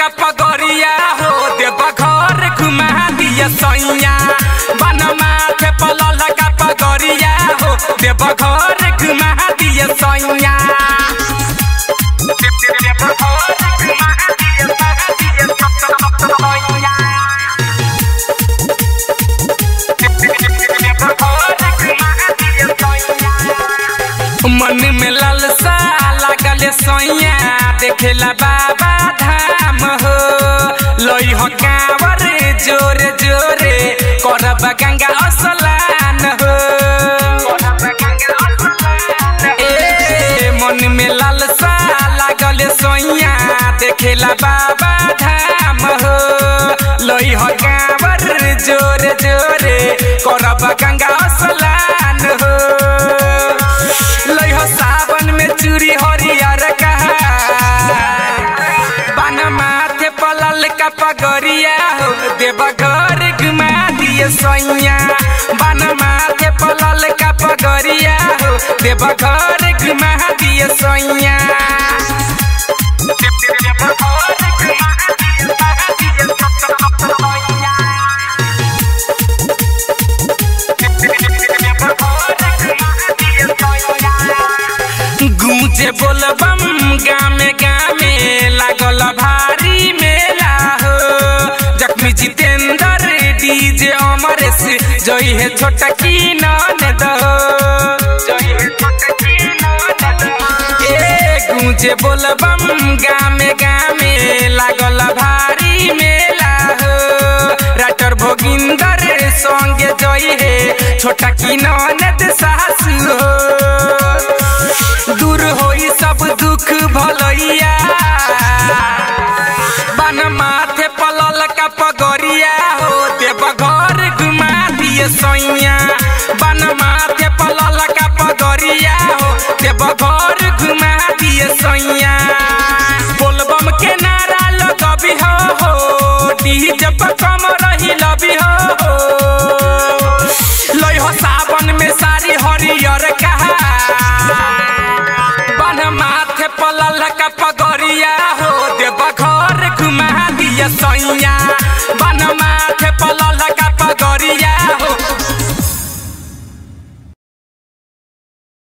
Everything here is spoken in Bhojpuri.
का पगरिया हो देव घर घुमा दिए सैया बन माथे पलल का पगरिया हो देव घर घुमा दिए सैया मन में लालसा लागल सैया देखेला बाबा धाम हो लई हो कांवर जोरे जोरे करब गंगा स्नान हो ए मन में लालसा लागल सैया देखेला बाबा धाम हो लई हो कांवर जोरे जोरे करब गंगा स्नान हो लई हो सावन में चूड़ी हरियर कहा बन माथे पलल का पगरिया हो देव घर घुमा दिए सैया बन माथे पलल का पगरिया हो देव घर घुमा दिए सैया गूंजे बोलबम गामे गामे लागल भारी मेला हो जख्मी जितेंद्र डीजे अमरेश जई है छोटा की ननद ए गूंजे बोलबम गामे गामे लागल भारी मेला हो राटर भोगिंदर संगे जई है छोटा की ननद सासु हो दूर होई सब दुख भलैया बन माथे पलल का पगरिया हो देव घर घुमा दिए सैया बन माथे पलल का पगरिया हो देव घर घुमा दिए सैया बोलबम के नारा लगबी हो हो डीजे पर कम रही लबी हो हो लई हो सावन में सारी हरियर कहा बन माथे पलल का पगरिया हो देव घर घुमा दिए सैया बन माथे पलल